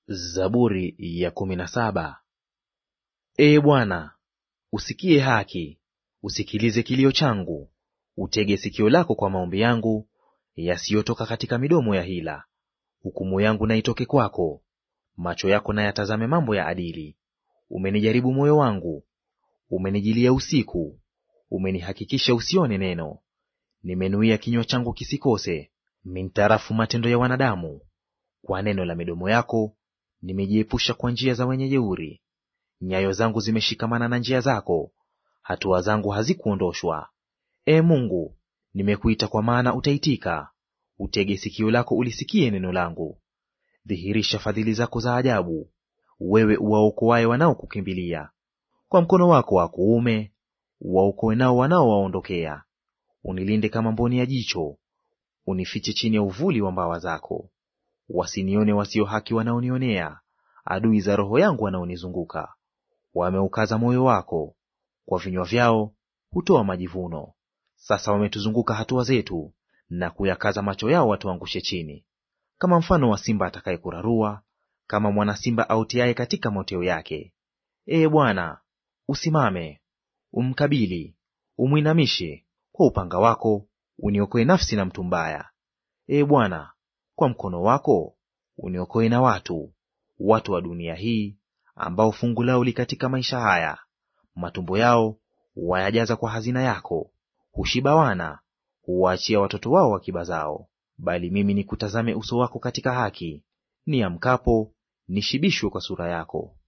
Zaburi ya kumi na saba. Ee Bwana, usikie haki, usikilize kilio changu, utege sikio lako kwa maombi yangu yasiyotoka katika midomo ya hila. Hukumu yangu na itoke kwako, macho yako na yatazame mambo ya adili. Umenijaribu moyo wangu, umenijilia usiku, umenihakikisha usione neno. Nimenuia kinywa changu kisikose mintarafu matendo ya wanadamu. Kwa neno la midomo yako nimejiepusha kwa njia za wenye jeuri. Nyayo zangu zimeshikamana na njia zako, hatua zangu hazikuondoshwa. Ee Mungu, nimekuita kwa maana utaitika. Utege sikio lako ulisikie neno langu. Dhihirisha fadhili zako za ajabu, wewe uwaokoaye wanaokukimbilia. Kwa mkono wako wa kuume uwaokoe nao wanaowaondokea. Unilinde kama mboni ya jicho, unifiche chini ya uvuli wa mbawa zako. Wasinione wasio haki wanaonionea, adui za roho yangu wanaonizunguka. Wameukaza moyo wako, kwa vinywa vyao hutoa majivuno. Sasa wametuzunguka hatua zetu, na kuyakaza macho yao watuangushe chini. Kama mfano wa simba atakaye kurarua, kama mwana simba autiaye katika moteo yake. Ee Bwana, usimame, umkabili, umwinamishe; kwa upanga wako uniokoe nafsi na mtu mbaya. Ee Bwana, kwa mkono wako uniokoe na watu, watu wa dunia hii, ambao fungu lao li katika maisha haya. Matumbo yao wayajaza kwa hazina yako, hushiba wana, huwaachia watoto wao akiba zao. Bali mimi nikutazame uso wako katika haki, niamkapo nishibishwe kwa sura yako.